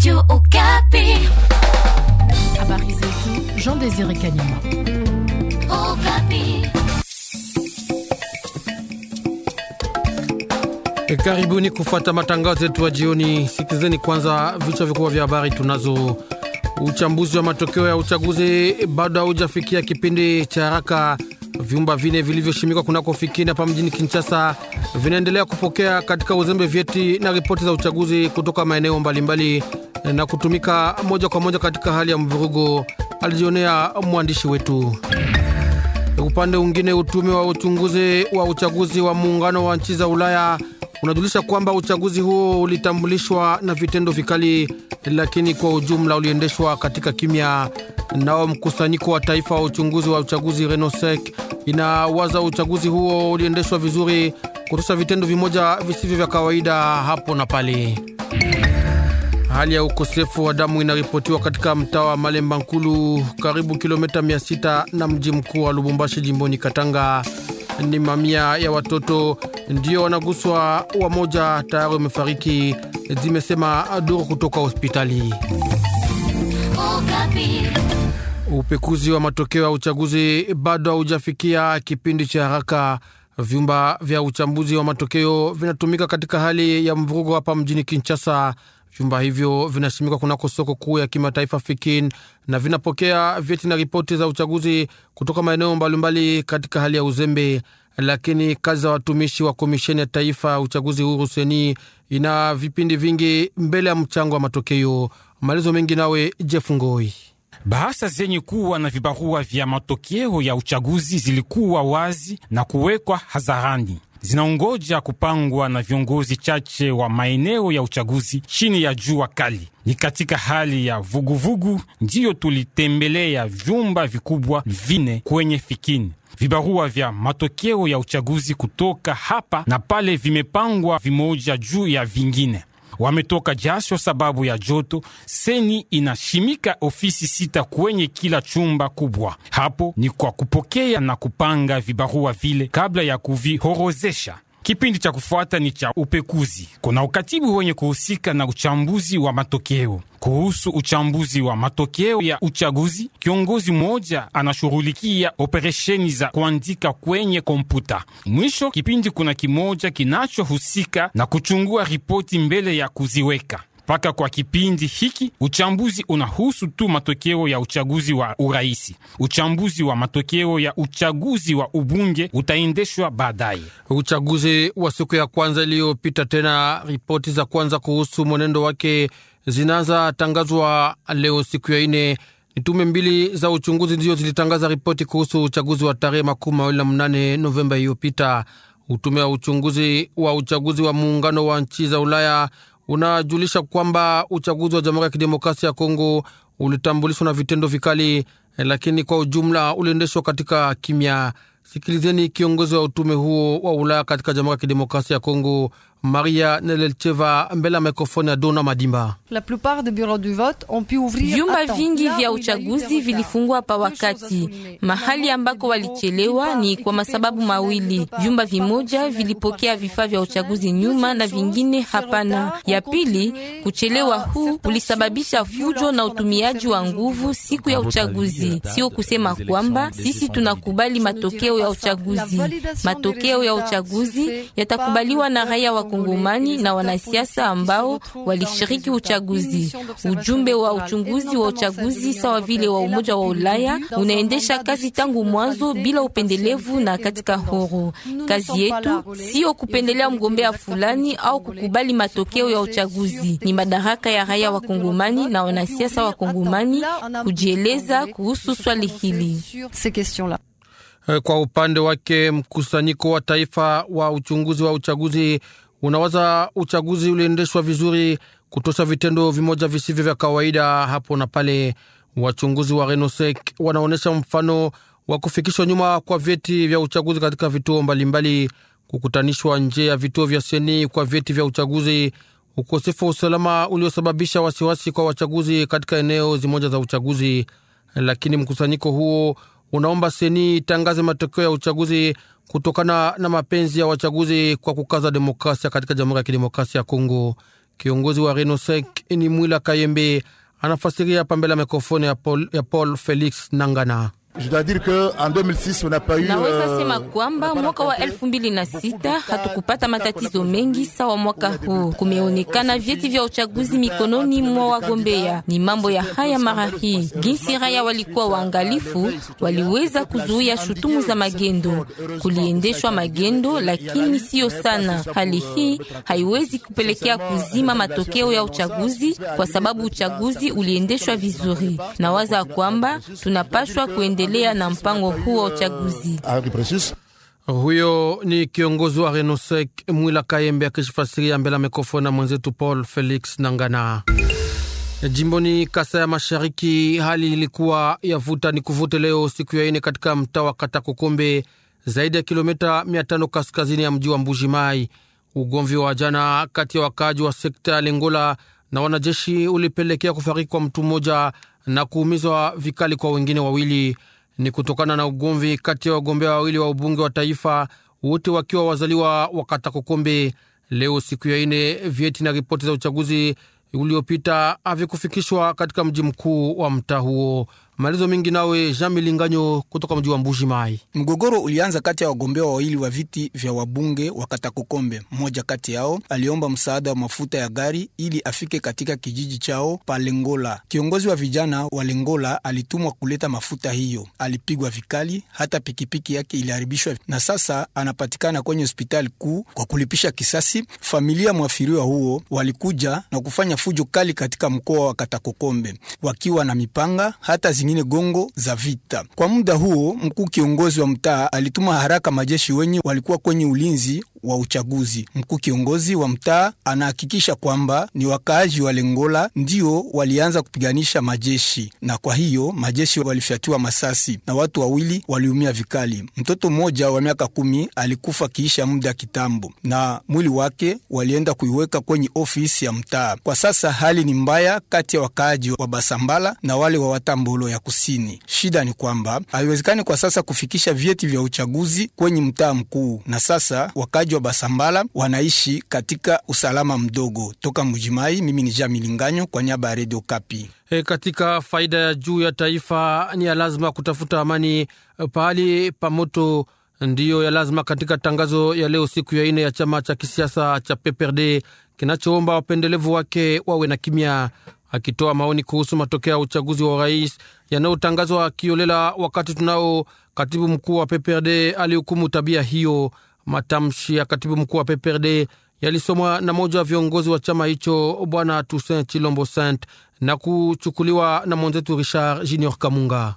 Radio Okapi. Habari zetu Jean Désiré Kanyama. Okapi. E, karibuni kufuata matangazo yetu ya jioni. Sikizeni kwanza vichwa vikubwa vya habari tunazo. Uchambuzi wa matokeo ya uchaguzi bado haujafikia kipindi cha haraka. Vyumba vine vilivyoshimikwa kunako fikini hapa mjini Kinshasa vinaendelea kupokea katika uzembe vyeti na ripoti za uchaguzi kutoka maeneo mbalimbali na kutumika moja kwa moja katika hali ya mvurugo, alijionea mwandishi wetu. Upande mwingine, utume wa uchunguzi wa uchaguzi wa muungano wa nchi za Ulaya unajulisha kwamba uchaguzi huo ulitambulishwa na vitendo vikali, lakini kwa ujumla uliendeshwa katika kimya. Nao mkusanyiko wa taifa wa uchunguzi wa uchaguzi Renosec inawaza uchaguzi huo uliendeshwa vizuri, kutosha vitendo vimoja visivyo vya kawaida hapo na pale. Hali ya ukosefu wa damu inaripotiwa katika mtaa wa Malemba Nkulu, karibu kilomita 600 na mji mkuu wa Lubumbashi, jimboni Katanga. Ni mamia ya watoto ndio wanaguswa, wamoja tayari wamefariki, zimesema duru kutoka hospitali. Okapi. Upekuzi wa matokeo ya uchaguzi bado haujafikia kipindi cha haraka. Vyumba vya uchambuzi wa matokeo vinatumika katika hali ya mvurugo hapa mjini Kinshasa. Vyumba hivyo vinashimikwa kunako soko kuu ya kimataifa Fikin na vinapokea vyeti na ripoti za uchaguzi kutoka maeneo mbalimbali katika hali ya uzembe, lakini kazi za watumishi wa komisheni ya taifa ya uchaguzi huru seni ina vipindi vingi mbele ya mchango wa matokeo. Malizo mengi nawe Jeff Ngoi. Bahasa zenye kuwa na vibarua vya matokeo ya uchaguzi zilikuwa wazi na kuwekwa hadharani zinaongoja kupangwa na viongozi chache wa maeneo ya uchaguzi chini ya jua kali. Ni katika hali ya vuguvugu ndiyo tulitembelea vyumba vikubwa vine kwenye Fikini. Vibarua vya matokeo ya uchaguzi kutoka hapa na pale vimepangwa vimoja juu ya vingine wametoka jasho sababu ya joto. Seni inashimika ofisi sita kwenye kila chumba kubwa. Hapo ni kwa kupokea na kupanga vibarua vile kabla ya kuvihorozesha. Kipindi cha kufuata ni cha upekuzi. Kuna ukatibu wenye kuhusika na uchambuzi wa matokeo. Kuhusu uchambuzi wa matokeo ya uchaguzi, kiongozi mmoja anashughulikia operesheni za kuandika kwenye kompyuta. Mwisho kipindi kuna kimoja kinachohusika na kuchungua ripoti mbele ya kuziweka. Mpaka kwa kipindi hiki uchambuzi unahusu tu matokeo ya uchaguzi wa uraisi. Uchambuzi wa matokeo ya uchaguzi wa ubunge utaendeshwa baadaye. Uchaguzi wa siku ya kwanza iliyopita, tena ripoti za kwanza kuhusu mwenendo wake zinaanza tangazwa leo siku ya ine. Ni tume mbili za uchunguzi ndizo zilitangaza ripoti kuhusu uchaguzi wa tarehe makumi mawili na mnane Novemba iliyopita. Utume wa uchunguzi wa uchaguzi wa muungano wa nchi za Ulaya unajulisha kwamba uchaguzi wa Jamhuri ya Kidemokrasia ya Kongo ulitambulishwa na vitendo vikali, lakini kwa ujumla uliendeshwa katika kimya. Sikilizeni kiongozi wa utume huo wa Ulaya katika Jamhuri ya Kidemokrasia ya Kongo, Maria Nelelcheva, mbele ya mikrofoni ya Dona Madimba. Vyumba vingi vya uchaguzi vilifungwa pa wakati. Mahali ambako walichelewa ni kwa masababu mawili: vyumba vimoja vilipokea vifaa vya uchaguzi nyuma na vingine hapana. Ya pili, kuchelewa huu ulisababisha fujo na utumiaji wa nguvu siku ya uchaguzi. Sio kusema kwamba sisi tunakubali matokeo ya uchaguzi. Matokeo ya uchaguzi yatakubaliwa na raia wa Kongomani na wanasiasa ambao walishiriki uchaguzi. Ujumbe wa uchunguzi wa uchaguzi sawa vile wa Umoja wa Ulaya unaendesha kazi tangu mwanzo bila upendelevu na katika huru. Kazi yetu sio kupendelea mgombea fulani au kukubali matokeo ya uchaguzi. Ni madaraka ya raia wa Kongomani na wanasiasa wa Kongomani kujieleza kuhusu swali hili. Kwa upande wake, mkusanyiko wa taifa wa uchunguzi wa uchaguzi unawaza uchaguzi uliendeshwa vizuri, kutosha vitendo vimoja visivyo vya kawaida hapo na pale. Wachunguzi wa Renosec wanaonyesha mfano wa kufikishwa nyuma kwa vyeti vya uchaguzi katika vituo mbalimbali, kukutanishwa nje ya vituo vya seni kwa vyeti vya uchaguzi, ukosefu wa usalama uliosababisha wasiwasi kwa wachaguzi katika eneo zimoja za uchaguzi. Lakini mkusanyiko huo unaomba seni itangaze matokeo ya uchaguzi kutokana na mapenzi ya wachaguzi kwa kukaza demokrasia katika Jamhuri ya Kidemokrasia ya Kongo. Kiongozi wa Renosek ni Mwila Kayembe anafasiria pambele ya mikrofoni ya Paul, ya Paul Felix Nangana. Je dois dire que en 2006 on n'a pas eu Naweza sema kwamba mwaka wa elfu mbili na sita hatukupata matatizo mengi sawa mwaka huu. Kumeonekana vyeti vya uchaguzi mikononi mwa wagombea. Ni mambo ya haya mara hii, jinsi raia walikuwa waangalifu, waliweza kuzuia shutumu za magendo. Kuliendeshwa magendo, lakini siyo sana. Hali hii haiwezi kupelekea kuzima matokeo ya uchaguzi, kwa sababu uchaguzi uliendeshwa vizuri. Nawaza kwamba tunapashwa kuendelea na mpango huo wa uchaguzi. Huyo ni kiongozi wa Renosek Mwila Kayembe akishifasiria mbele ya mikrofoni na mwenzetu Paul Felix Nangana. Jimboni Kasa ya Mashariki, hali ilikuwa ya vuta ni kuvute leo siku ya ine katika mtaa wa Katakokombe, zaidi ya kilomita mia tano kaskazini ya mji wa Mbuji Mai. Ugomvi wa jana kati ya wakaaji wa sekta ya Lengola na wanajeshi ulipelekea kufariki kwa mtu mmoja na kuumizwa vikali kwa wengine wawili. Ni kutokana na ugomvi kati ya wagombea wawili wa ubunge wa taifa, wote wakiwa wazaliwa wa Katakokombe. Leo siku ya ine, vyeti na ripoti za uchaguzi uliopita havikufikishwa katika mji mkuu wa mtaa huo. Maelezo mengi nawe Jean Milinganyo kutoka mji wa Mbuji Mai. Mgogoro ulianza kati ya wagombea wawili wa viti vya wabunge wa Katakokombe. Mmoja kati yao aliomba msaada wa mafuta ya gari ili afike katika kijiji chao pa Lengola. Kiongozi wa vijana wa Lengola alitumwa kuleta mafuta hiyo, alipigwa vikali, hata pikipiki yake iliharibishwa na sasa anapatikana kwenye hospitali kuu kwa kulipisha kisasi. Familia mwafiriwa huo walikuja na kufanya fujo kali katika mkoa wa Katakokombe wakiwa na mipanga hata zingine gongo za vita. Kwa muda huo, mkuu kiongozi wa mtaa alituma haraka majeshi wenye walikuwa kwenye ulinzi wa uchaguzi. Mkuu kiongozi wa mtaa anahakikisha kwamba ni wakaaji wa Lengola ndio walianza kupiganisha majeshi, na kwa hiyo majeshi walifyatiwa masasi na watu wawili waliumia vikali. Mtoto mmoja wa miaka kumi alikufa kiisha muda kitambo, na mwili wake walienda kuiweka kwenye ofisi ya mtaa. Kwa sasa hali ni mbaya kati ya wakaaji wa Basambala na wale wa Watambolo ya kusini. Shida ni kwamba haiwezekani kwa sasa kufikisha vyeti vya uchaguzi kwenye mtaa mkuu, na sasa wakaaji wa Basambala wanaishi katika usalama mdogo. Toka Mujimai, mimi ni Jami Linganyo kwa niaba ya Redio Kapi. E, katika faida ya juu ya taifa ni ya lazima kutafuta amani pahali pa moto, ndiyo ya lazima katika tangazo ya leo siku ya ine ya chama cha kisiasa cha PPRD kinachoomba wapendelevu wake wawe na kimya. Akitoa maoni kuhusu matokeo ya uchaguzi wa urais yanayotangazwa kiolela wakati tunao, katibu mkuu wa PPRD alihukumu tabia hiyo. Matamshi ya katibu mkuu wa PPRD yalisomwa na moja wa viongozi wa chama hicho Bwana Toussaint Chilombo Saint na kuchukuliwa na mwenzetu Richard Junior Kamunga.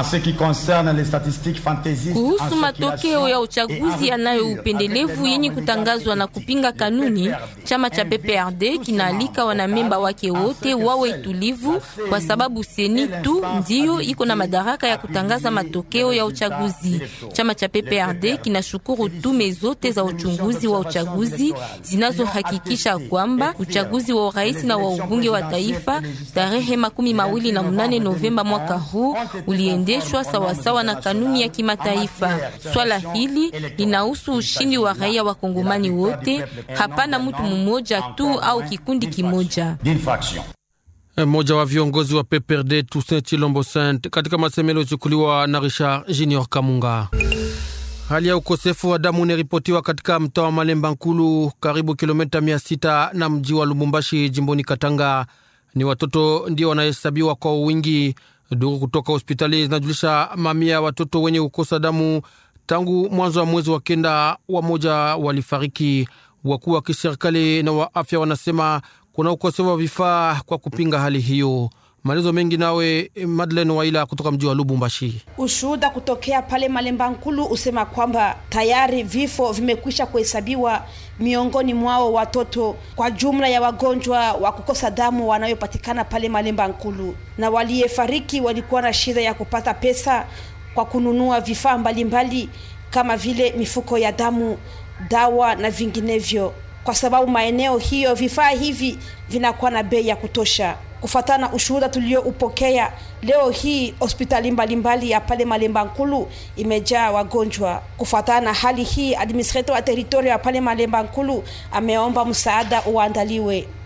Kuhusu matokeo ya uchaguzi yanayo upendelevu yenye kutangazwa na kupinga kanuni, chama cha PPRD kinaalika wanamemba wake wote wawe tulivu, kwa sababu seni tu ndiyo iko na madaraka ya kutangaza matokeo ya uchaguzi. Chama cha PPRD kinashukuru tume zote za uchunguzi wa uchaguzi zinazohakikisha kwamba uchaguzi wa urais na wa ubunge wa taifa tarehe makumi mawili na mnane Novemba mwaka huu uliendeshwa sawasawa na kanuni ya kimataifa. Swala hili linahusu ushindi wa raia wa Kongomani wote, hapana mtu mmoja tu au kikundi kimoja. Mmoja wa viongozi wa PPRD Toussaint Chilombo Saint katika masemelo yaliyochukuliwa na Richard Junior Kamunga. Hali ya ukosefu wa damu inaripotiwa katika mtaa wa Malemba Nkulu, karibu kilomita mia sita na mji wa Lubumbashi, jimboni Katanga. Ni watoto ndio wanahesabiwa kwa wingi. Duru kutoka hospitali zinajulisha mamia ya watoto wenye kukosa damu tangu mwanzo wa mwezi wa kenda. Wamoja walifariki. Wakuu wa kiserikali na wa afya wanasema kuna ukosefu wa vifaa kwa kupinga hali hiyo. Maelezo mengi nawe Madeleine Waila kutoka mji wa Lubumbashi. Ushuhuda kutokea pale Malemba Nkulu usema kwamba tayari vifo vimekwisha kuhesabiwa miongoni mwao watoto kwa jumla ya wagonjwa wa kukosa damu wanayopatikana pale Malemba Nkulu, na waliyefariki walikuwa na shida ya kupata pesa kwa kununua vifaa mbalimbali kama vile mifuko ya damu, dawa na vinginevyo, kwa sababu maeneo hiyo vifaa hivi vinakuwa na bei ya kutosha. Kufatana na ushuhuda tulioupokea leo hii, hospitali mbalimbali ya pale Malemba Nkulu imejaa wagonjwa. Kufatana na hali hii, administrator wa teritoria ya pale Malemba Nkulu ameomba msaada uandaliwe.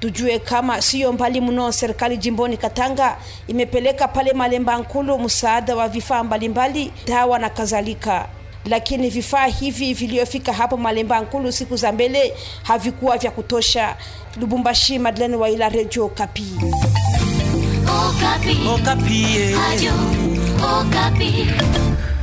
Tujue kama siyo mbali mno, serikali jimboni Katanga imepeleka pale Malemba Nkulu msaada wa vifaa mbalimbali, dawa na kadhalika lakini vifaa hivi vilivyofika hapo Malemba Nkulu siku za mbele havikuwa vya kutosha. Lubumbashi, Madeleine Waila, Radio Kapi. Okapi. Okapi. Radio Okapi.